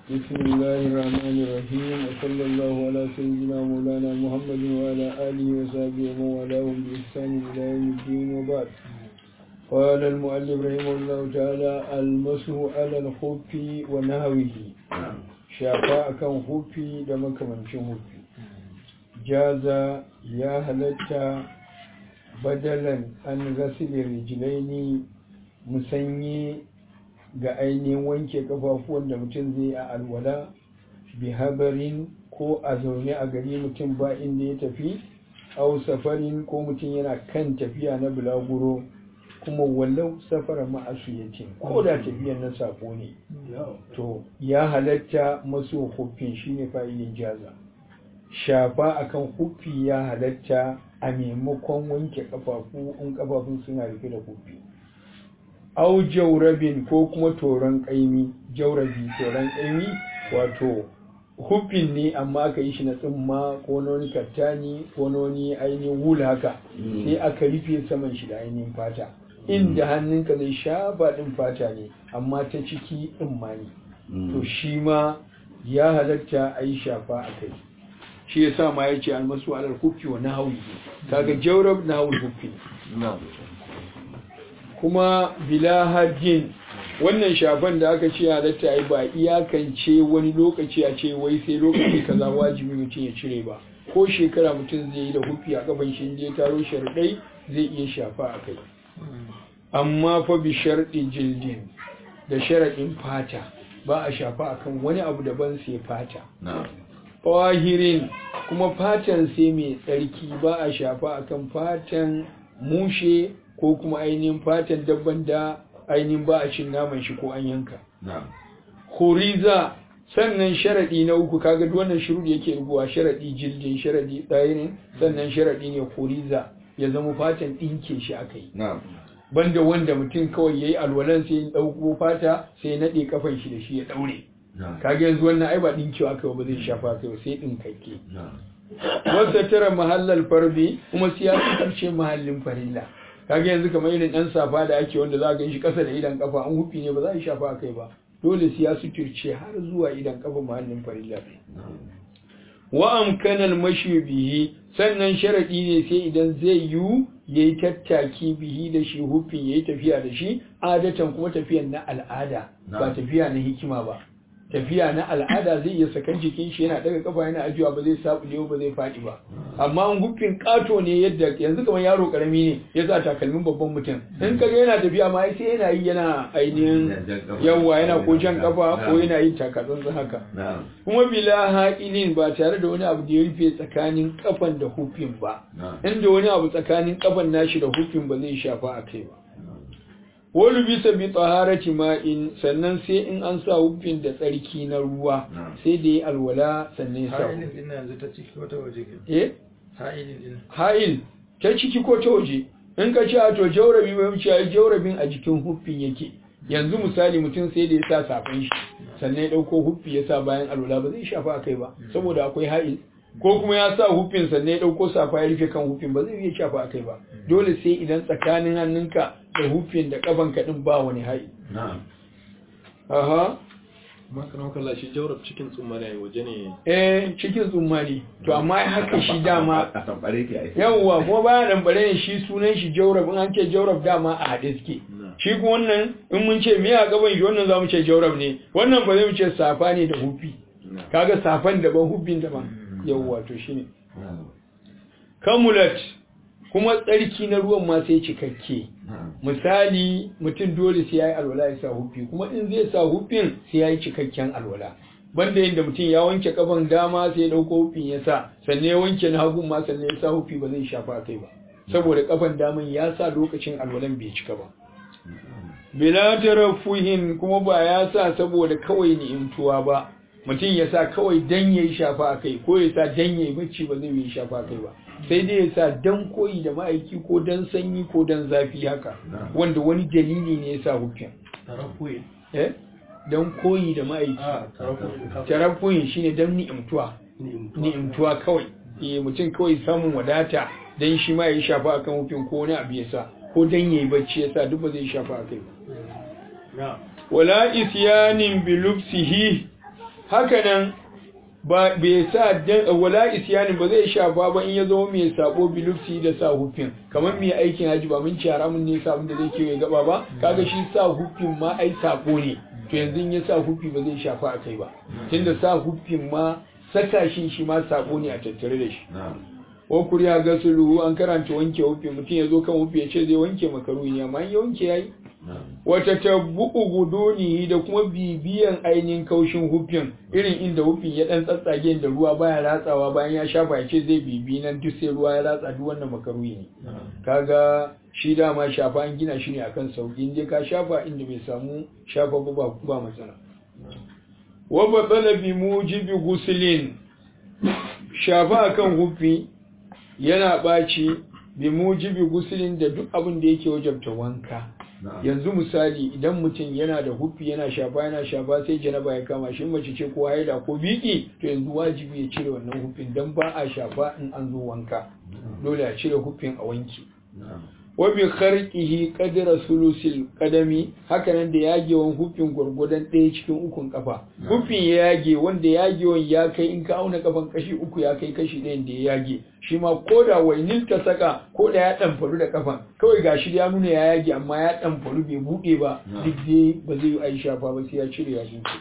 بسم الله الرحمن الرحيم وصلى الله على سيدنا مولانا محمد وعلى آله وصحبه ومن والاهم بإحسان إلى يوم الدين وبعد قال المؤلف رحمه الله تعالى المسح على الخف ونهوه شافاء كان خفي دم كمن خفي جاز يا هلتا بدلا عن غسل الرجلين مسني ga ainihin wanke kafafuwan da mutum zai a alwala bi habarin ko a zaune a gari mutum ba inda ya tafi au safarin ko mutum yana kan tafiya na bulaguro kuma wallau safara ma'asu ya ko da tafiyan na sako ne to ya halatta maso huffin shine fa'ilin jaza shafa akan huffi ya halatta a maimakon wanke kafafu in kafafun suna rufe da huffi au jaurabin ko kuma toron ƙaimi jaurabi toron ƙaimi wato hufin ne amma aka yi shi na tsimma ko noni kattani ko noni ainihin wula haka sai aka rufe saman shi da ainihin fata inda hannunka zai shafa ɗin fata ne amma ta ciki tsimma ne to shi ma ya halatta a yi shafa a kai shi ya sa ma ya ce almasu alar hufi wa nahawi kaga jaurab nahawul hufi kuma bila hajjin wannan shafan da aka ce halatta yi ba iyakance wani lokaci a ce wai sai lokaci kaza wajibi mutum ya cire ba ko shekara mutum zai yi da hufi a kafan shi ya taro sharɗai zai iya shafa a kai amma fa bi sharɗi jildin da sharaɗin fata ba a shafa akan wani abu daban sai fata ƙwahirin kuma fatan sai mai tsarki ba a shafa akan fatan mushe ko kuma ainihin fatan dabban da ainihin ba a cin naman shi ko an yanka. Horiza sannan sharaɗi na uku kaga wannan shiru yake rubuwa sharaɗi jildin sharaɗi tsayirin sannan sharaɗi ne horiza ya zama fatan ɗinke shi aka yi. Banda wanda mutum kawai ya yi alwalan sai ya ɗauko fata sai ya naɗe kafan shi da shi ya ɗaure. Kaga yanzu wannan ai ba ɗinkewa aka ba zai shafa kai ba sai ɗinkakke. Wasa tara mahallal farbi kuma siyasa ce mahallin farilla. kage yanzu kamar irin dan safa da ake wanda za ka shi kasa da idan kafa an hufi ne ba za a shafa kai ba dole sai ya suturce har zuwa idan kafa mahallin farilla wa amkanal mashi bihi sannan sharadi ne sai idan zai yi yayi tattaki bihi da shi hufin yayi tafiya da shi adatan kuma tafiyan na al'ada ba tafiya na hikima ba tafiya na al'ada zai iya sakan jikin shi yana daga kafa yana ajiwa ba zai sabu ba zai faɗi ba amma an gufin kato ne yadda yanzu kamar yaro karami ne ya sa takalmin babban mutum in kaga yana tafiya ma sai yana yi yana ainihin yawa yana ko jan kafa ko yana yin takatsantsan haka kuma bila haƙinin ba tare da wani abu da ya rufe tsakanin kafan da hufin ba inda wani abu tsakanin kafan nashi da hufin ba zai shafa a kai ba wani bisa bi tsaharati ma'in sannan sai in an sa hufin da tsarki na ruwa sai da ya alwala sannan ya sa ha'il ta ciki ko ta waje in ka ce a to jaurabi mai wuce ya jaurabin a jikin hufin yake yanzu misali mutum sai da ya sa safin shi sannan ya ɗauko huffi ya sa bayan alwala ba zai shafa a kai ba saboda akwai ha'il ko kuma ya sa hufin sannan ya ɗauko safa ya rufe kan hufin ba zai iya shafa a kai ba dole sai idan tsakanin hannunka da hufin da kafan kaɗin ba wani ha'i. Aha. Makarar kalla shi jaurab cikin tsumma ne waje ne. Eh cikin tsumma ne. To amma haka shi dama. A tambare ke aiki. Yawwa kuma baya tambare ne shi sunan shi jaurab in an ce jaurab dama a haɗe suke. Shi kuma wannan in mun ce miya gaban shi wannan za mu ce jaurab ne. Wannan ba zai mu ce safa ne da hufi. Kaga safan daban hufin daban. Yawwa to shine. Kamulat kuma tsarki na ruwan ma sai cikakke misali mutum dole sai ya yi alwala ya sa hufi kuma in zai sa hufin sai ya yi cikakken alwala banda yadda mutum ya wanke kafan dama sai ya ɗauko hufin ya sa sannan ya wanke na hagun ma sannan ya sa hufi ba zai shafa kai ba saboda kafan daman ya sa lokacin alwalan bai cika ba bila tarafuhin kuma ba ya sa saboda kawai ni'imtuwa ba mutum ya sa kawai dan yayi shafa a kai ko ya sa dan yayi bacci ba zai yi shafa a kai ba sai dai ya sa dan koyi da ma'aiki ko dan sanyi ko dan zafi haka wanda wani dalili ne ya sa hukun eh dan koyi da ma'aiki tarafuyin shine dan ni'imtuwa ni'imtuwa kawai eh mutum kawai samun wadata dan shi ma ya shafa akan hukun ko wani abu ya sa ko dan yayi bacci ya sa duk ba zai shafa a kai ba wala isyanin bi lubsihi haka nan ba bai sa dan wala isyani ba zai shafa ba in ya zo mai sabo bilufsi da sa hufin kamar mai aikin haji ba mun ci haramun ne sa abin da zai kewaye gaba ba kaga shi sa hufin ma ai sabo ne to yanzu in ya sa hufi ba zai shafa a kai ba tunda sa hufin ma saka shi shi ma sabo ne a tattare da shi wa kuriya gasulu an karanta wanke hufi mutum ya zo kan hufi ya ce zai wanke makaruhi ne amma in ya wanke yayi wata tabbu'u gudunihi da kuma bibiyan ainihin kaushin hufin irin inda hufin ya dan tsatsage da ruwa baya ratsawa bayan ya shafa ya ce zai bibi nan duk sai ruwa ya ratsa duk wannan makaruhi ne kaga shi dama shafa an gina shi ne akan sauki inda ka shafa inda bai samu shafa ba ba matsala wa batsala bi mujibi guslin shafa akan hufi yana ɓaci bi mujibi guslin da duk abin da yake wajabta wanka yanzu misali idan mutum yana da hufi yana shafa yana shafa sai janaba ya kama shi mace ce ko haida ko biki to yanzu wajibi ya cire wannan hufin dan ba a shafa in an zo wanka dole a cire hufin a wanki wa bi kharqihi qadra sulusil qadami hakanan da yagewan hufin gurgudan ɗaya cikin ukun kafa hufin ya yage wanda yagewan ya kai in ka auna kafan kashi uku ya kai kashi ɗayan da ya yage shi ma ko da wainin ta saka ko da ya ɗanfaru da kafan kawai gashi ya nuna ya yage amma ya ɗanfaru bai buɗe ba duk dai ba zai yi aisha ba ba sai ya cire ya buɗe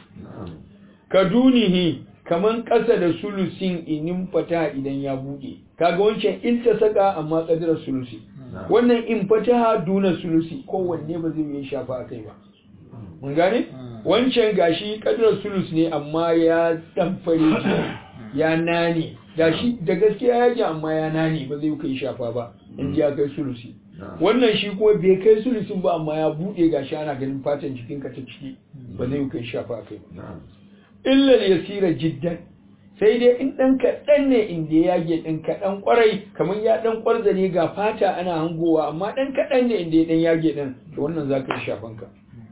kadunihi kaman ƙasa da sulusin inin fata idan ya buɗe kaga wancan in ta saka amma ƙadirar sulusi wannan in fataha duna sulusi kowanne ba zai yi shafa a kai ba mun gane wancan gashi ƙadirar sulus ne amma ya ɗanfare ya nane gashi da gaskiya yake amma ya nane ba zai kai shafa ba in ya kai sulusi wannan shi kuma bai kai sulusin ba amma ya buɗe gashi ana ganin fatan jikinka ta ciki ba zai kai shafa a kai ba illal yasira jiddan sai dai in ɗan kaɗan ne inda ya yage ɗan kaɗan ƙwarai kamar ya ɗan ƙwarza ne ga fata ana hangowa amma ɗan kaɗan ne inda ya ɗan yage ɗan to wannan za ka yi shafanka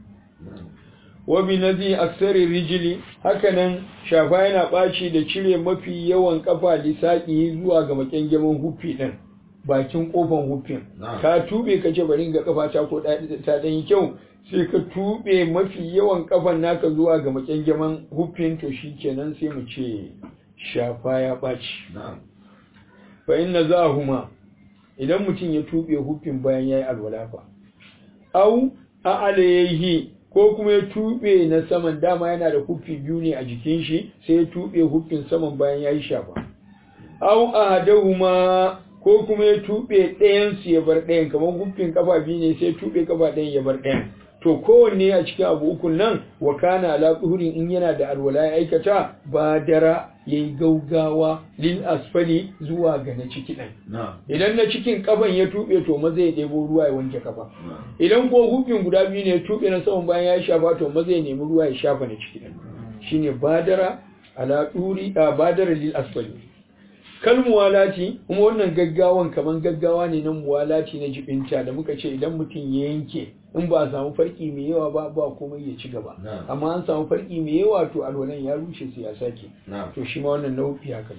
wa bi nazi aksari rijili hakanan shafa yana ɓaci da cire mafi yawan kafa lissaƙi zuwa ga makyangemin huffi ɗin bakin ƙofan huffin ka tube ka ce bari ga kafa ta ko ta ɗan yi kyau sai ka tube mafi yawan kafan naka zuwa ga makyangeman huffin to shi kenan sai mu ce shafa ya ɓaci fa inna za huma idan mutum ya tube huffin bayan ya yi alwala fa au a alayhi ko kuma ya tube na saman dama yana da huffi biyu ne a jikin shi sai ya tube huffin saman bayan ya yi shafa au ahadahuma ko kuma ya tube ɗayan su ya bar ɗayan kamar huffin kafa biyu ne sai ya tube kafa ɗayan ya bar ɗayan to kowanne a cikin abu ukun nan wa kana ala tsuhurin in yana da alwala ya aikata ba dara ya yi gaugawa lil asfali zuwa ga na ciki ɗin idan na cikin kafan ya tuɓe to maza ya ɗebo ruwa ya wanke kafa idan ko hufin guda biyu ne ya tuɓe na saman bayan ya shafa to maza ya nemi ruwa ya shafa na ciki ɗin shine badara ala ɗuri a badara lil asfali kal muwalati kuma wannan gaggawan kaman gaggawa ne na muwalati na jibinta da muka ce idan mutum ya yanke in ba a samu farki mai yawa ba ba komai ya ci gaba amma an samu farki mai yawa to alwalan ya rushe sai ya sake to shi ma wannan nau'i haka ne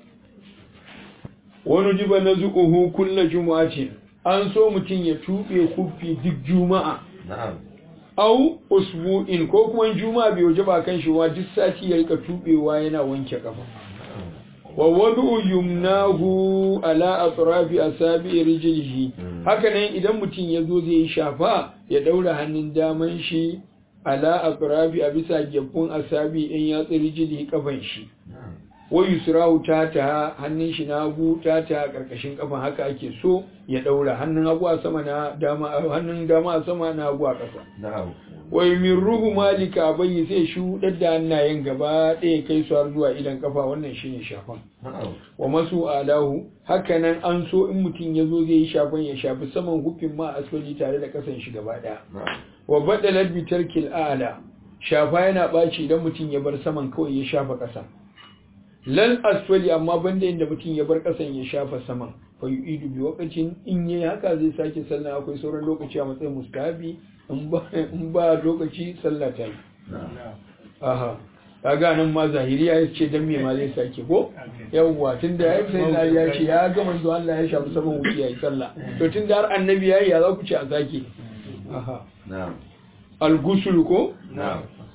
wani jiba na zuƙuhu kulla juma'atin an so mutum ya tuɓe kufi duk juma'a au usbu'in ko kuma juma'a bai waje ba kan shi wa duk sati ya rika tuɓewa yana wanke kafa wa wadu yumnahu ala atrafi asabi rijlihi haka nan idan mutum ya zo zai shafa ya daura hannun daman shi ala atrafi a bisa gefun asabi in ya tsiri rijlihi kafan shi wa yusrahu tata hannun shi na hagu tata karkashin kafan haka ake so ya daura hannun hagu a sama na dama hannun dama a sama na hagu a ƙasa wa yumirruhu malika bai sai shuɗar da hannayen gaba ɗaya kai su har zuwa idan kafa wannan shine shafan wa masu alahu hakanan an so in mutum ya zo zai yi shafan ya shafi saman hufin ma asfali tare da kasan shi gaba ɗaya wa badalar bitar kil'ala shafa yana ɓaci idan mutum ya bar saman kawai ya shafa ƙasa lal asfali amma banda inda mutum ya bar ƙasan ya shafa saman fa yu'idu bi waqtin in yayi haka zai sake sallah akwai sauran lokaci a matsayin mustahabi in ba lokaci sallah ta yi aha kaga nan ma zahiriya ya ce dan me ma zai sake ko yawwa tunda ya sai na ya ce ya ga manzo Allah ya shafi saman wuce yayi sallah to tunda har annabi yayi ya za ku ce a sake aha na'am al-ghusl ko na'am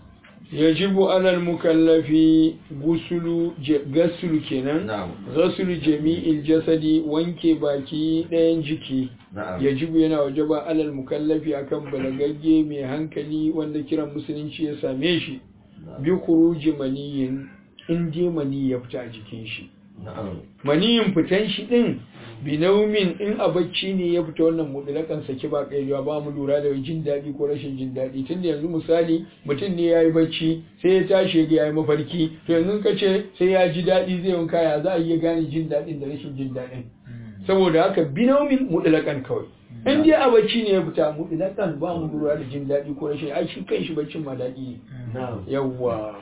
yajibu alal mukallafi gusulu gasulu kenan na'am gasulu jami'il jasadi wanke baki ɗayan jiki na'am yajibu yana wajaba alal mukallafi akan balagagge mai hankali wanda kiran musulunci ya same shi bi khuruji maniyin in dai mani ya fita a jikin shi na'am maniyin fitan shi din binaumin in a bacci ne ya fita wannan mutlakan saki ba kaiwa ba mu lura da jin daɗi ko rashin jin daɗi tunda yanzu misali mutum ne ya yi bacci sai ya tashi ya yi mafarki to yanzu ka ce sai ya ji daɗi zai wanka ya za a iya gane jin daɗin da rashin jin daɗin saboda haka binaumin mutlakan kawai in dai a bacci ne ya fita mutlakan ba mu lura da jin daɗi ko rashin ai shi kanshi baccin ma daɗi ne na'am yawwa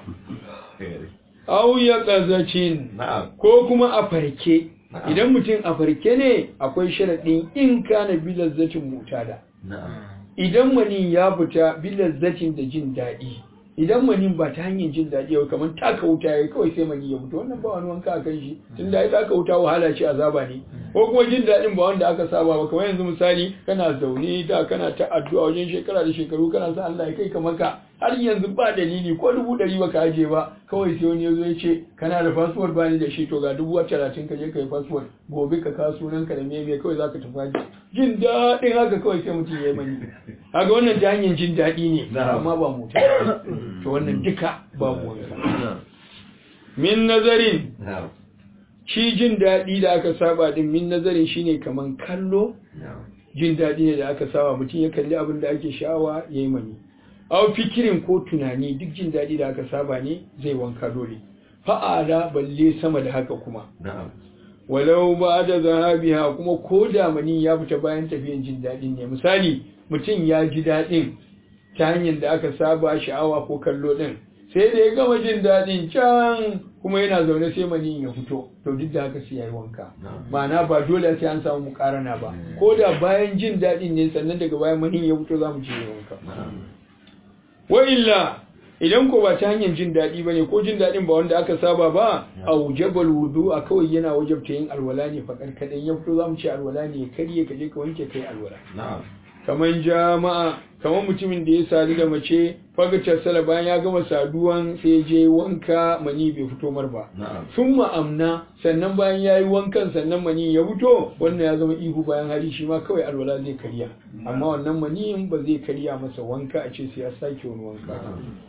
au ya qazacin na'am ko kuma a farke Na'am. idan mutum a farke ne akwai sharaɗin in kana bilazzatin mutada na'am idan mani ya fita bilazzatin da jin daɗi idan mani ba ta hanyar jin daɗi ba kamar taka wuta ya kawai sai mani ya fita wannan ba wani wanka a kan shi tun da ya taka wuta wahala ce azaba ne ko kuma jin daɗin ba wanda aka saba ba kamar yanzu misali kana zaune da kana ta addu'a wajen shekara da shekaru kana sa Allah ya kai ka maka har yanzu ba dalili ko dubu ɗari ba ka aje ba kawai sai wani ya zo ya ce kana da fasfot ba ni da shi to ga dubu talatin ka je ka yi fasfot gobe ka kawo sunan ka da meme kawai za ka tafi haji jin daɗin haka kawai sai mutum ya yi mani haka wannan ta hanyar jin daɗi ne Na'am. amma ba mota to wannan duka babu wanka min nazarin na'am shi jin daɗi da aka saba din min nazarin shine kaman kallo na'am jin daɗi ne da aka saba mutum ya kalli abin da ake sha'awa ya yi mani aw fikirin ko tunani duk jin daɗi da aka saba ne zai wanka dole fa'ala balle sama da haka kuma na'am walau ba da zahabiha kuma ko da mani ya fita bayan tafiyan jin daɗin ne misali mutum ya ji daɗin ta hanyar da aka saba sha'awa ko kallo ɗin sai da ya gama jin daɗin can kuma yana zaune sai mani ya fito to duk da haka sai ya yi wanka na'am ma'ana ba dole sai an samu mukarana ba ko da bayan jin daɗin ne sannan daga bayan mani ya fito za mu je wanka na'am wa illa idan ko ba ta hanyar jin daɗi ba ne ko jin daɗin ba wanda aka saba ba a wujabal wudu a kawai yana wajabta yin alwala ne faƙar kaɗan ya fito za mu ce alwala ne ya karye ka je ka wanke kai alwala na'am kamar jama'a kamar mutumin da ya sadu da mace fagatar sala bayan ya gama saduwan sai ya je wanka mani bai fito mar ba na'am sun ma'amna sannan bayan ya yi wankan sannan mani ya fito wannan ya zama ihu bayan hari shi ma kawai alwala zai karya amma wannan maniyin ba zai karya masa wanka a ce sai ya sake wani wanka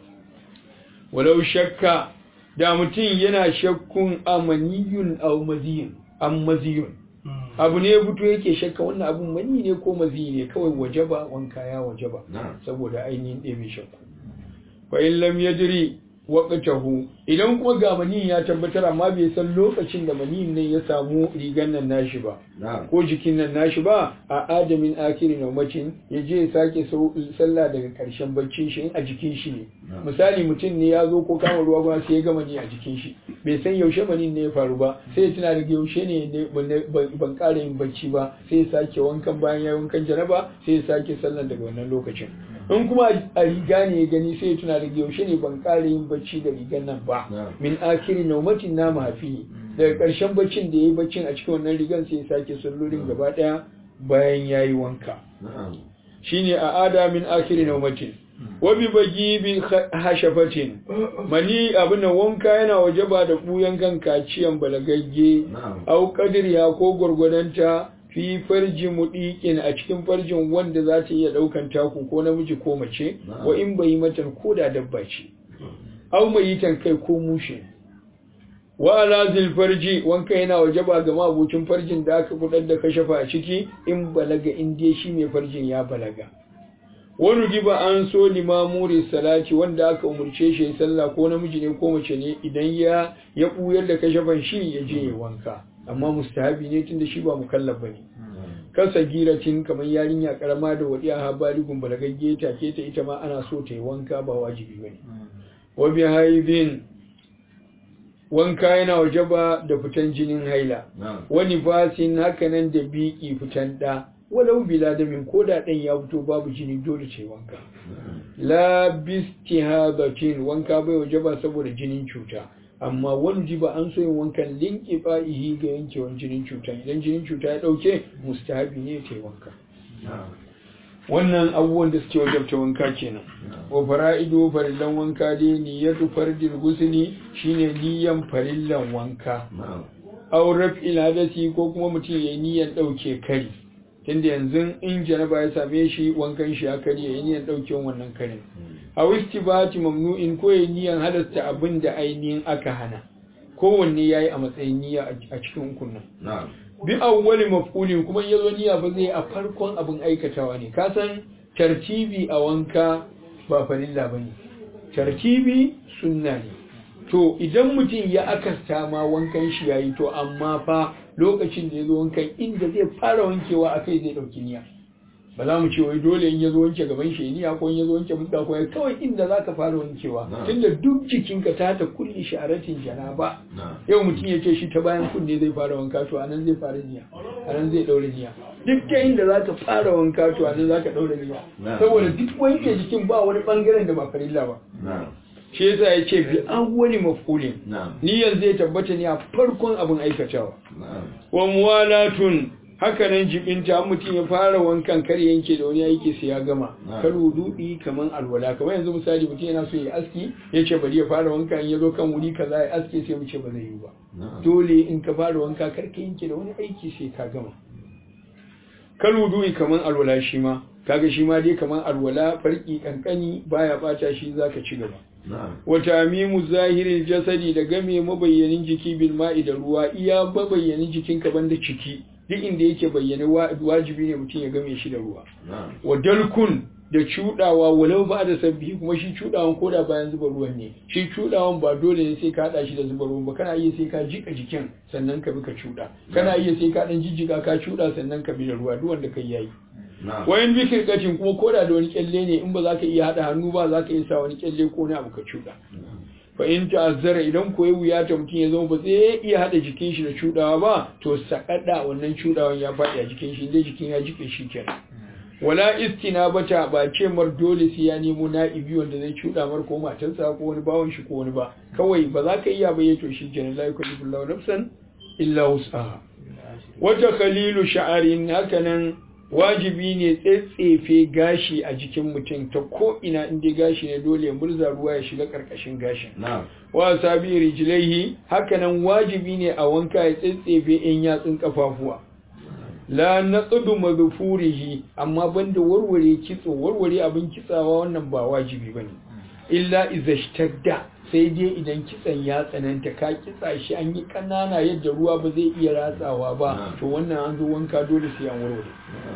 walau shakka da mutum yana shakkun a maniyun au maziyun an maziyun abu ne ya fito yake shakka wannan abun mani ne ko mazi ne kawai wajaba wanka ya wajaba na'am saboda ainihin ɗebe shakku fa in lam yadri waqtahu idan kuma ga mani ya tabbatar amma bai san lokacin da mani ne ya samu rigan nan nashi ba na'am ko jikin nan nashi ba a adamin akiri naumacin ya je ya sake sau- sallah daga karshen baccin shi in a jikin shi ne Na'am. misali mutum ne ya zo ko kama ruwa ba sai ya gama ni a jikin shi bai san yaushe mani ne ya faru ba sai ya tuna daga yaushe ne ne ban- ban ban ƙara yin bacci ba sai ya sake wankan bayan ya yi wankan janaba sai ya sake sallah daga wannan lokacin in kuma a riga ne ya gani sai ya tuna daga yaushe ne ban ƙara yin bacci da rigan nan ba Na'am. min akiri naumatin na mafi daga ƙarshen baccin da ya yi baccin a cikin wannan rigan sai ya sake sallolin gaba ɗaya bayan ya yi wanka na'am shine a ada min akiri naumatin wa bi bagi bi hashafatin mani abin nan wanka yana wajaba da buyan kan kaciyan balagagge na'am au kadiriya ko gwargwadonta fi farji mudikin a cikin farjin wanda za ta iya daukan taku ko namiji ko mace Na'am. wa in bai mata ko da dabba ce au mai yitan kai ko mushe wa ala zil farji wanka yana wajaba ga mabucin farjin da aka kudar da kashafa a ciki in balaga in dai shi mai farjin ya balaga wani giba an so limamuri salati wanda aka umurce shi ya sallah ko namiji ne ko mace ne idan ya ya buyar da kashafan shi ya je ya wanka amma mustahabi ne tunda shi ba mukallaf bane kasa giratin kamar yarinya karama da wadiya ha baligun balagagge take ta ita ma ana so ta yi wanka ba wajibi bane wa bi haidin wanka yana wajaba da fitan jinin haila na'am wani fasin hakanan da biki fitan da walau bila da min koda ɗan ya fito babu jini dole ce wanka la bistihadatin wanka bai wajaba saboda jinin cuta amma wani jiba an so yin wankan linki ba'ihi ga yankewan jinin cuta idan jinin cuta ya ɗauke mustahabi ne ta yi wanka na'am wannan abubuwan da suke wajabta wanka kenan wa fara'idu farillan wanka dai niyyatu fardil gusli shine niyyan farillan wanka aw raf'il hadasi ko kuma mutum yayi niyyan dauke kari tunda yanzu in janaba ya same shi wankan shi ya kari yayi niyyan dauke wannan karin aw istibati mamnu'in ko yayi niyyan halasta abin da ainihin aka hana kowanne yayi a matsayin niyya a cikin ukun nan bi awwali maf'ulin kuma yazo niyya ba zai a farkon abin aikatawa ne ka san tartibi a wanka ba farilla bane tartibi sunna ne to idan mutum ya akasta ma wankan shi yayi to amma fa lokacin da yazo wankan inda zai fara wankewa akai zai dauki niyya ba za mu ce wai dole in yazo wanke gaban shi niyya ko in yazo wanke fuska ko kawai inda zaka fara wankewa tunda duk jikinka ta ta kulli sha'aratin janaba yau mutum ya ce shi ta bayan kunne zai fara wanka to anan zai fara niyya anan zai daure niyya duk ta inda zaka fara wanka to anan zaka daure niyya saboda duk wanke jikin ba wani bangaren da ba farilla ba shi yasa ya ce bi awwali maf'ulin niyyan zai tabbata ne a farkon abin aikatawa wa muwalatun haka nan jibinta mutum ya fara wankan kar yanke da wani aiki sai ya gama kar wudu'i kaman alwala kamar yanzu misali mutum yana so ya aski ya ce bari ya fara wanka in ya zo kan wuri kaza ya aske sai mu ce ba zai yi ba dole in ka fara wanka kar ka yanke da wani aiki sai ka gama kar wudu'i kaman alwala shi ma kaga shi ma dai kaman alwala farki kankani baya bata shi zaka ci gaba wata mimu zahirin jasadi da game mabayyanin jiki bil ma'i da ruwa iya mabayyanin jikinka banda ciki duk inda yake bayyane wajibi ne mutum ya game shi da ruwa wa dalkun da cudawa walau ba da sabbi kuma shi cudawan koda bayan zuba ruwan ne shi cudawan ba dole ne sai ka hada shi da zuba ruwan ba kana iya sai ka jika jikin sannan ka bi ka cuda kana iya sai ka dan jijjiga ka cuda sannan ka bi da ruwa duk wanda kai yayi wayan bikir kacin kuma koda da wani kyalle ne in ba za ka iya hada hannu ba za ka iya sa wani kyalle ko na abu ka cuda fa in ta'azzara idan koyi wuya ta mutum ya zama ba zai iya hada jikin shi da cudawa ba to sakada wannan cudawan ya faɗi a jikin shi dai jikin ya jike shi kenan wala istina bata ba ce mar dole sai ya nemo na'ibi wanda zai cuda mar ko matarsa ko wani bawon shi ko wani ba kawai ba za ka iya ba ya to shi kenan la yukallifu Allahu nafsan illa wus'aha wata khalilu sha'arin hakanan wajibi ne tsetsefe gashi a jikin mutum ta ko ina inda gashi ne dole ya murza ruwa ya shiga karkashin gashin wa sabi rijlaihi hakanan wajibi ne a wanka ya tsetsefe in yatsun kafafuwa la naqdu madhfurihi amma banda warware kitso warware abin kitsawa wannan ba wajibi bane illa izashtadda sai dai idan kitsan ya tsananta ka kitsa shi an yi kanana yadda ruwa ba zai iya ratsawa ba to wannan an zo wanka dole sai an warware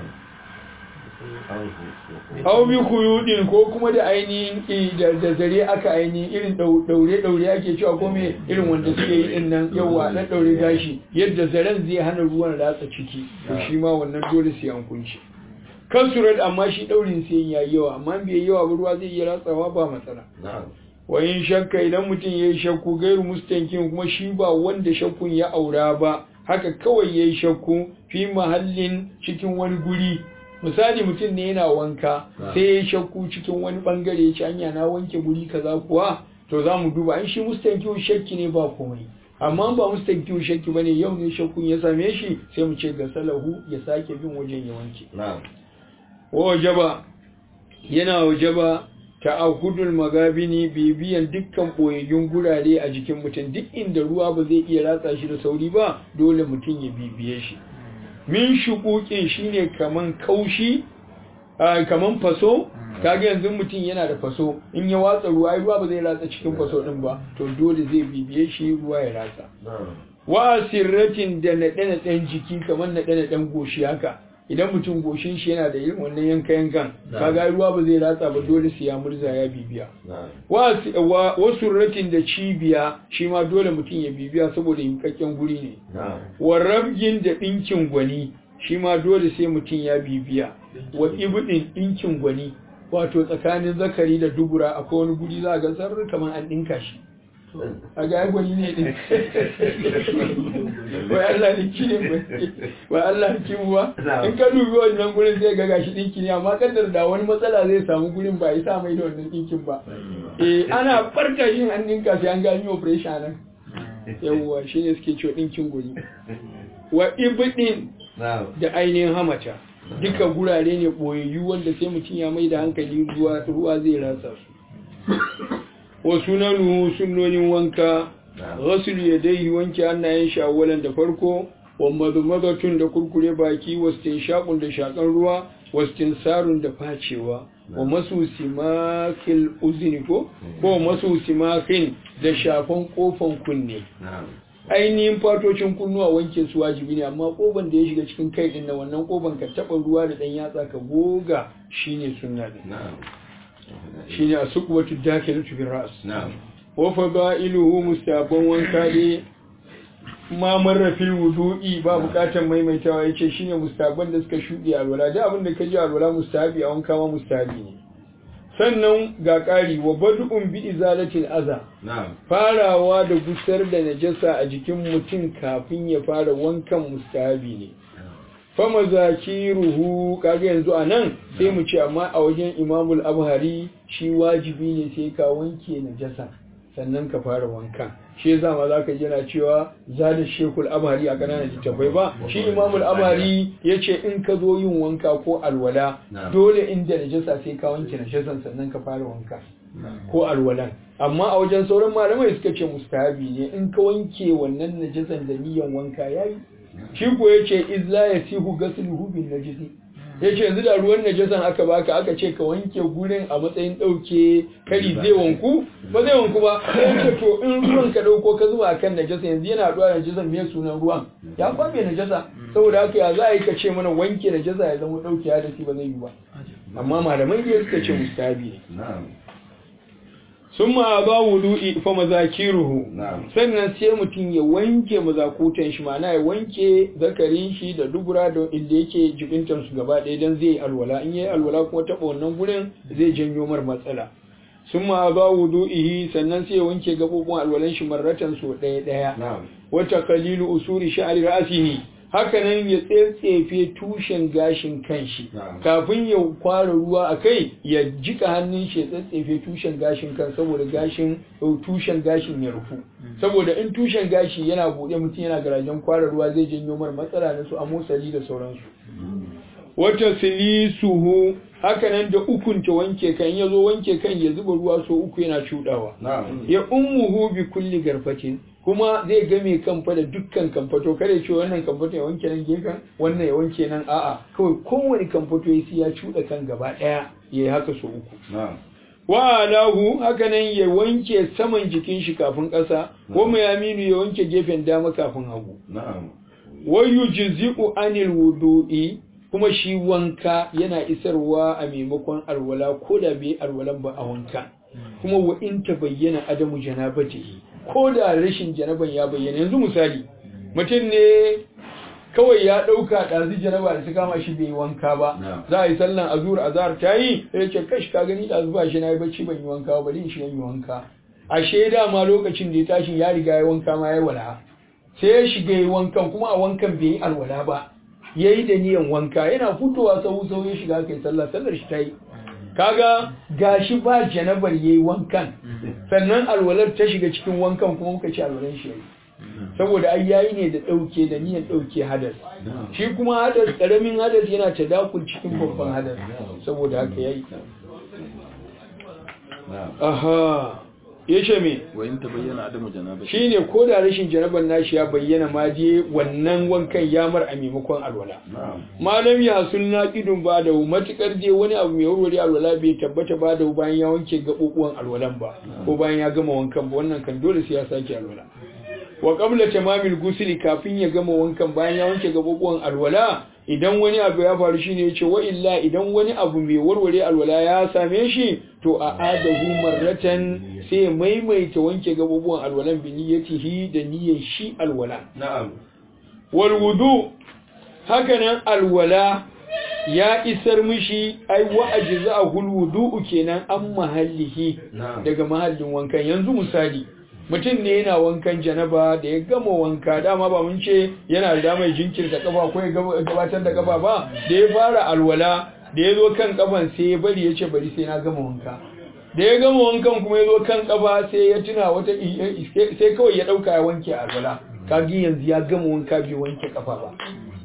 Hau bi kuyudin ko kuma da ainihin da zare aka ainihin irin daure-daure ake cewa ko me irin wanda suke yi din nan yawa na daure gashi yadda zaren zai hana ruwan ratsa ciki to shi ma wannan dole sai an kunce kasurat amma shi daurin sai yayi yawa amma bai yawa ba ruwa zai iya ratsawa ba matsala wayin shakka idan mutum yayi shakku gairu mustankin kuma shi ba wanda shakkun ya aura ba haka kawai yayi shakku fi mahallin cikin wani guri misali mutum ne yana wanka sai ya shakku cikin wani bangare ya ci hanya na wanke guri kaza kuwa to za mu duba an shi mustankiyu shakki ne ba komai amma ba mustankiyu shakki bane yau ne shakkun ya same shi sai mu ce ga salahu ya sake bin wajen ya wanke wa wajaba yana wajaba ta'ahudul magabini bibiyan dukkan boyayyun gurare a jikin mutum duk inda ruwa ba zai iya ratsa shi da sauri ba dole mutum ya bibiye shi min shukukin shine kaman kaushi kaman faso kaga yanzu mutum yana da faso in ya watsa ruwa ruwa ba zai ratsa cikin faso din ba to dole zai bibiye shi ruwa ya ratsa wa sirratin da naɗe-naɗen jiki kamar naɗe-naɗen goshi haka idan mutum goshin shi yana da irin wannan yanka yankan kaga ruwa ba zai ratsa ba dole sai ya murza ya bibiya wa surratin da cibiya shi ma dole mutum ya bibiya saboda yinkakken guri ne wa rabgin da ɗinkin gwani shi ma dole sai mutum ya bibiya wa ibudin ɗinkin gwani wato tsakanin zakari da dubura akwai wani guri za a ga sarri kamar an ɗinka shi a ga gwani ne din wai Allah ne ki ne wai Allah ki ba in ka dubi wannan gurin zai ga gashi dinki ne amma kaddar da wani matsala zai samu gurin ba sa mai da wannan dinkin ba eh ana farka yin an dinka sai an gani operation nan yawwa shine suke cewa dinkin guri wa ibdin da ainihin hamata duka gurare ne boyayyu wanda sai mutum ya mai da hankali ruwa ruwa zai rasa su wa sunanu sunnonin wanka ghusl yadayhi wanke hannayen shi awwalan da farko wa madmadatun da kurkure baki wastin shaqun da shakan ruwa wastin sarun da facewa wa masu simakil uzini ko ko masu simakin da shafan kofan kunne ainihin fatocin kunnuwa wanke su wajibi ne amma koban da ya shiga cikin kai din na wannan koban ka taba ruwa da dan yatsa ka goga shine sunna din shine asuqwatu dakilatu bir ras wa fadailuhu mustaban wanka ne ma marrafil wudu'i ba bukatar maimaitawa yace shine mustaban da suka shudi alwala da abin da ka ji alwala mustahabi a wanka ma mustahabi ne sannan ga ƙari wa bad'un bi izalatil aza farawa da gusar da najasa a jikin mutum kafin ya fara wankan mustahabi ne fama zakiruhu kaga yanzu anan sai mu ce amma a wajen imamul abhari shi wajibi ne sai ka wanke najasa sannan ka fara wankan shi yasa ma zaka ji yana cewa zada shekul abhari a kananan littafai ba shi imamul abhari yace in ka zo yin wanka ko alwala dole inda najasa sai ka wanke najasan sannan ka fara wanka ko alwalan amma a wajen sauran malamai suka ce mustahabi ne in ka wanke wannan najasan da niyan wanka yayi shi ko yace izla yasihu gasluhu bin najisi ya ce yanzu da ruwan najasan aka baka aka ce ka wanke gurin a matsayin ɗauke kari zai wanku ba zai wanku ba sai ce to in ruwan ka ɗauko ka zuba akan najasa yanzu yana haɗuwa da najasan me sunan ruwan ya kwame najasa saboda haka ya za a yi ka ce mana wanke najasa ya zama ɗauke ya da shi ba zai yi ba amma malamai dai suka ce mustabi ne sun ma ba wudu'i fa mazakiruhu sannan sai mutum ya wanke mazakutan shi ma'ana ya wanke zakarin shi da dubura da inda yake jibintar su gaba ɗaya dan zai alwala in yayi alwala kuma taɓa wannan gurin zai janyo mar matsala sun ma ba wudu'ihi sannan sai ya wanke gabobin alwalan shi marratan so ɗaya ɗaya wata kalilu usuri sha'ari ra'asihi hakanan ya tsetsefe tushen gashin kanshi kafin ya kwara ruwa a kai ya jika hannun shi ya tsetsefe tushen gashin kan saboda gashin tushen gashin ya rufu saboda in tushen gashi yana buɗe mutum yana garajen kwara ruwa zai janyo mar matsala na su amosali da sauransu wata silisuhu hakanan da ukunta wanke kan ya zo wanke kan ya zuba ruwa so uku yana cudawa ya ummuhu bi kulli garfatin kuma zai game kamfa da dukkan kamfato kare ce wannan kamfato ya wanke nan gefen wannan ya wanke nan a'a kawai kowane kamfato ya ya cuɗa kan gaba ɗaya ya yi haka so uku wa alahu haka nan ya wanke saman jikin shi kafin ƙasa ko mai aminu ya wanke gefen dama kafin hagu wa yujzi'u anil wudu'i kuma shi wanka yana isarwa a maimakon alwala ko da bai alwalan ba a wanka kuma wa in ta bayyana adamu janabatihi ko da rashin janaban ya bayyana yanzu misali mutum ne kawai ya ɗauka ɗazu janaba da su kama shi bai wanka ba za a yi sallan azur azhar ta yi ya ce kashi ka gani ɗazu ba shi na yi bacci ban yi wanka ba bari in shiga yi wanka a shaida ma lokacin da ya tashi ya riga ya wanka ma ya wala sai ya shiga yi wankan kuma a wankan bai yi alwala ba ya yi da niyan wanka yana fitowa sau sau ya shiga kai sallah sallar shi ta yi kaga gashi ba janabar yayi wankan sannan alwalar ta shiga cikin wankan kuma muka ci alwalan shi yayi saboda ai yayi ne da dauke da niyyar dauke hadas shi kuma hadas karamin hadas yana tadakul cikin babban hadas saboda haka yayi aha yace me wayin ta bayyana adamu janaba shine ko da rashin janaban nashi ya bayyana ma je wannan wankan ya mar a maimakon alwala malam ya sunna idun ba da matukar je wani abu mai wurwuri alwala bai tabbata ba da bayan ya wanke gabubuwan alwalan ba ko bayan ya gama wankan ba wannan kan dole sai ya sake alwala wa qabla tamamil ghusli kafin ya gama wankan bayan ya wanke gabubuwan alwala idan wani abu ya faru shine yace wa illa idan wani abu mai warware alwala ya same shi to a adahu marratan sai maimaita wanke gabubuwan alwalan bi niyyatihi da niyyar shi alwala na'am wal wudu hakanan alwala ya isar mishi ai wa ajza'ahu al wudu kenan an mahallihi daga mahallin wankan yanzu misali mutum ne yana wankan janaba da ya gama wanka dama ba mun ce yana da damar jinkirta kafa ko ya gabatar da kafa ba da ya fara alwala da ya zo kan kafan sai ya bari ya ce bari sai na gama wanka da ya gama wankan kuma ya zo kan kafa sai ya tuna wata sai kawai ya dauka ya wanke alwala kagi yanzu ya gama wanka bai wanke kafa ba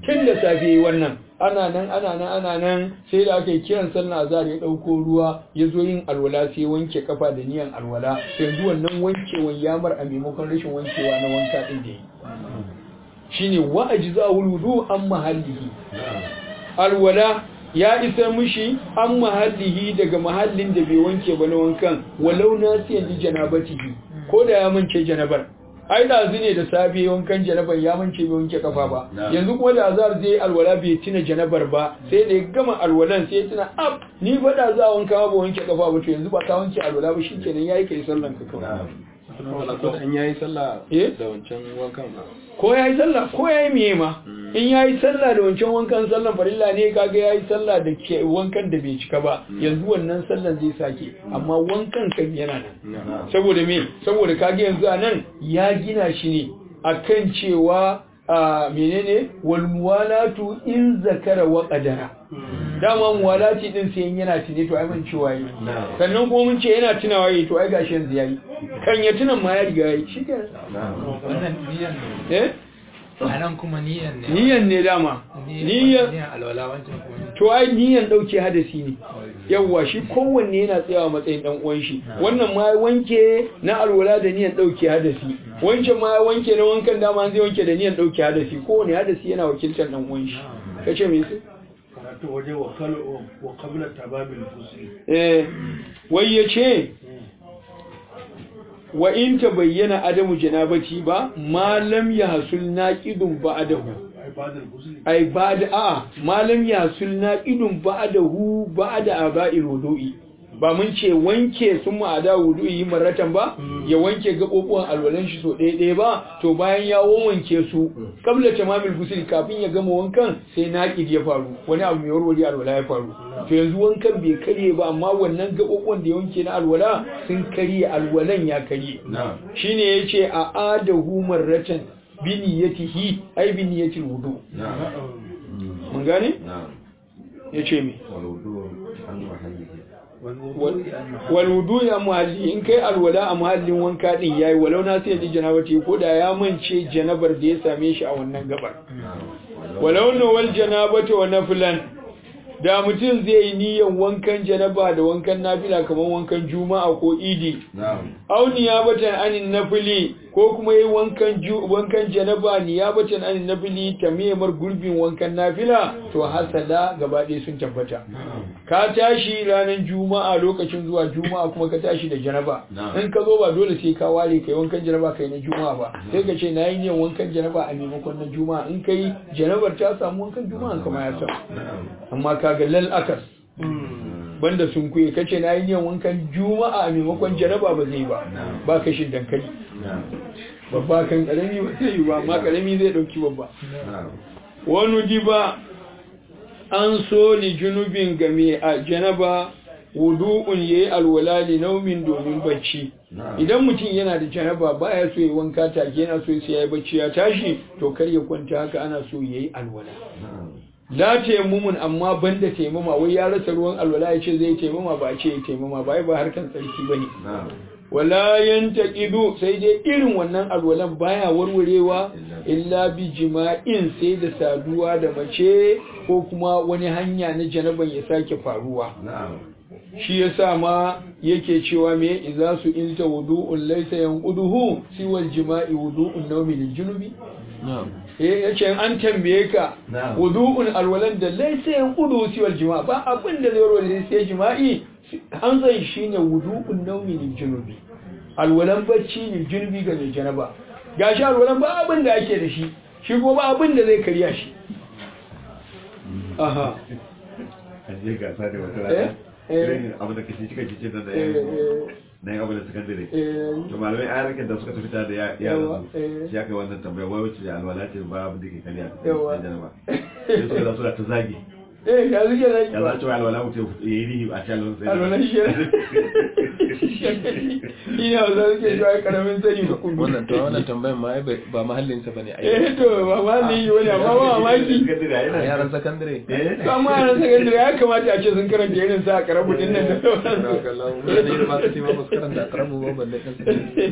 tun da safe yayi wannan ana nan ana nan ana nan sai da aka yi kiran sallah azhar ya dauko ruwa ya zo yin alwala sai wanke kafa da niyan alwala to yanzu wannan wankewan ya mar a maimakon rashin wankewa na wanka din da yi shine wa ajza'ul wudu an mahallihi alwala ya isa mushi an mahallihi daga mahallin da bai wanke ba na wankan walau nasiyan li janabatihi ko da ya mance janabar ai da ne da safe wankan janabar ya mance bai wanke kafa ba yanzu kuma da azar zai alwala bai tuna janabar ba sai da ya gama alwalan sai ya tuna ab ni ba da za wanka ba wanke kafa ba to yanzu ba ka wanke alwala ba shikenan yayi kai sallan ka kawai wala ko an yayi sallah Eh? da wancan wankan ba ko ya yi sallah ko ya yi miye ma in ya yi sallah da wancan wankan sallan farilla ne kaga ya yi sallah da ke wankan da bai cika ba yanzu wannan sallan zai sake amma wankan kan yana nan saboda me saboda kaga yanzu a nan ya gina shi ne akan cewa a menene wal muwalatu in zakara wa qadara dama muwalati din sai in yana tune to ai mun cewa yi sannan kuma mun ce yana tunawa yi to ai gashi yanzu yayi kan ya tunan ma ya riga yayi shikenan wannan niyan ne eh a nan kuma niyan ne niyan ne dama niyan niyan alwala wancan kuma ne to ai niyan dauke hadasi ne yawwa shi kowanne yana tsayawa matsayin dan uwan shi wannan ma ya wanke na alwala da niyan dauke hadasi wancan ma ya wanke na wankan dama an zai wanke da niyan dauke hadasi kowanne hadasi yana wakiltar dan uwan shi kace me sai karatu waje wa kalu wa qabla tababil fusli eh wai yace wa in tabayyana adamu janabati ba ma lam yahsul naqidun ba'dahu ai badal fusli ai ba da a malam ya sulna idun ba da hu ba da aba'il wudu'i ba mun ce wanke sun ma'ada wudu'i maratan ba ya wanke gaɓoɓuwan alwalan shi so ɗaya ɗaya ba to bayan ya wanke su kabla tamamil gusul kafin ya gama wankan sai naƙid ya faru wani abu mai warware alwala ya faru to yanzu wankan bai karye ba amma wannan gaɓoɓuwan da ya wanke na alwala sun karye alwalan ya karye shine yace a adahu marratan bi niyyatihi ai bi niyyatil wudu mun gane yace me wal wudu ya muhalli in kai alwala a muhallin wanka din yayi walau na sai ji janabati ko da ya mance janabar da ya same shi a wannan gabar walau na wal janabati wa naflan da mutum zai yi niyyar wankan janaba da wankan nafila kamar wankan juma'a ko idi aw niyabatan anin nafili ko kuma yi wankan ju wankan janaba niyabatan anin nafili tamimar gurbin wankan nafila to hasada gaba ɗaya sun tabbata ka tashi ranar juma'a lokacin zuwa juma'a kuma ka tashi da janaba in ka zo ba dole sai ka ware kai wankan janaba kai na juma'a ba sai ka ce na yi niyyar wankan janaba a maimakon na juma'a in kai janabar ta samu wankan juma'a kama ya samu amma kaga lal akas banda sun kuye kace na yi niyan wankan juma'a a maimakon jaraba ba zai ba ba kashin dankali babba kan karami ba zai yi ba amma karami zai dauki babba wani diba an so ni junubin game a janaba wudu'un yayi alwala li naumin domin bacci idan mutum yana da janaba baya so ya wanka take yana so sai ya yi bacci ya tashi to kar ya kwanta haka ana so yayi alwala la taimumun amma banda taimama wai ya rasa ruwan alwala ya ce zai taimama ba a ce ya taimama ba ba harkan tsarki bane wala yantaqidu sai dai irin wannan alwalan baya warwarewa illa bi jima'in sai da saduwa da mace ko kuma wani hanya na janaban ya sake faruwa shi yasa ma yake cewa me idza su ilta wudu'un laysa yanquduhu siwal jima'i wudu'un nawmi lil junubi eh yace an tambaye ka wudu'un alwalan da laysa yanquduhu siwal jima'i ba abin da zai warware sai jima'i an zai shine wudu'un nawmi lil junubi alwalan bacci lil junubi ga mai janaba gashi alwalan ba abin da ake da shi shi ko ba abin da zai karya shi aha je gasa da wata eh rana eh irin abu da kashi cika cikin da eh ya eh na yin abu da sakandare eh to malamai a harkar da suka tafi da ya- Yawa, yaran eh. su shi aka yi wannan tambaya wai wacce da alwala ce ba abu da ke kariya Yawa. sai janaba sai suka da suna ta zagi eh ya zuke zaki ya ba za ci wa alwala mutum ya yi rihi a shalon sai alwalan shi shi ne wanda suke shi ai karamin sani ba kuma wannan to wannan tambayan ma ai bai- ba mahallin sa bane ai eh to ba ma ne yi wani amma ba mamaki a yaran sakandare to amma a sakandare ya kamata a ce sun karanta irin sa a karabu din nan da sauransu mutane ba su ce ma ba su karanta karamu ba balle kan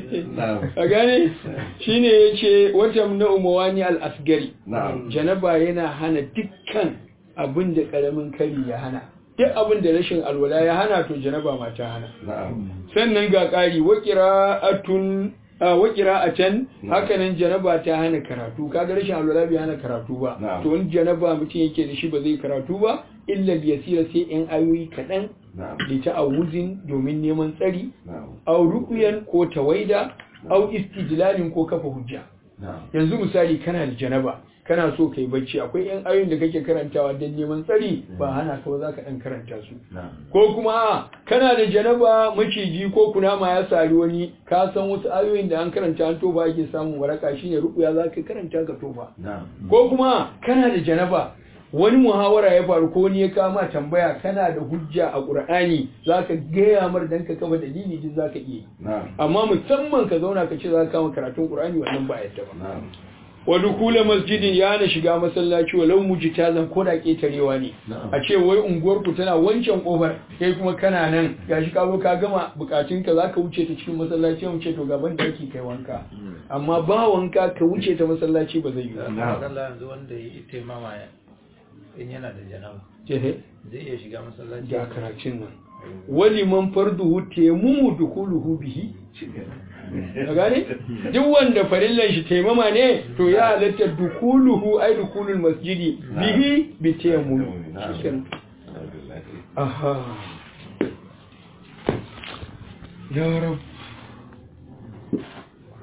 su a gane shine ya ce wata na umawani al-asgari na'am janaba yana hana dukkan abin da karamin kari ya hana duk abin da rashin alwala ya hana to janaba ma ta hana na'am sannan ga ƙari wa qira'atun a wa qira'atan hakanan janaba ta hana karatu kaga rashin alwala bai hana karatu ba Na'am. to in janaba mutum yake da shi ba zai karatu ba illa yasira sai in ayoyi kaɗan na'am li ta'awuzin domin neman tsari na'am au ruqyan ko tawaida au istijlalin ko kafa hujja na'am yanzu misali kana da janaba kana so kai bacci akwai yan ayoyin da kake karantawa don neman tsari ba hana ka ba za ka dan karanta su na'am ko kuma a, kana da janaba maciji ko kunama ya sari wani ka san wasu ayoyin da an karanta an toba ake samun waraka shine rukuya za ka karanta ka toba na'am ko kuma kana da janaba wani muhawara ya faru ko wani ya kama tambaya kana da hujja a qur'ani zaka gaya mar dan ka kafa dalili din zaka iya yi. na'am amma musamman ka zauna ka ce za ka kama karatun qur'ani wannan ba yadda ba na'am wa dukula masjidin ya na shiga masallaci walau mujtazan ko da ketarewa ne Na'am. a ce wai unguwar ku tana wancan kofar kai kuma kana nan gashi ka zo ka gama bukatun ka zaka wuce ta cikin masallaci mu ce to gaban da ake kai wanka amma ba wanka ka wuce ta masallaci ba zai yi ba na'am Allah yanzu wanda ya yi taimama ya in yana da janaba Jehe, zai iya shiga masallaci ga karatun nan wali man farduhu temumu dukuluhu bihi ka gane duk wanda farillan shi taimama ne to ya halatta dukuluhu ai dukulul masjidi bihi bi tayammum Na'am. shikenan Alhamdulillah. aha ya rab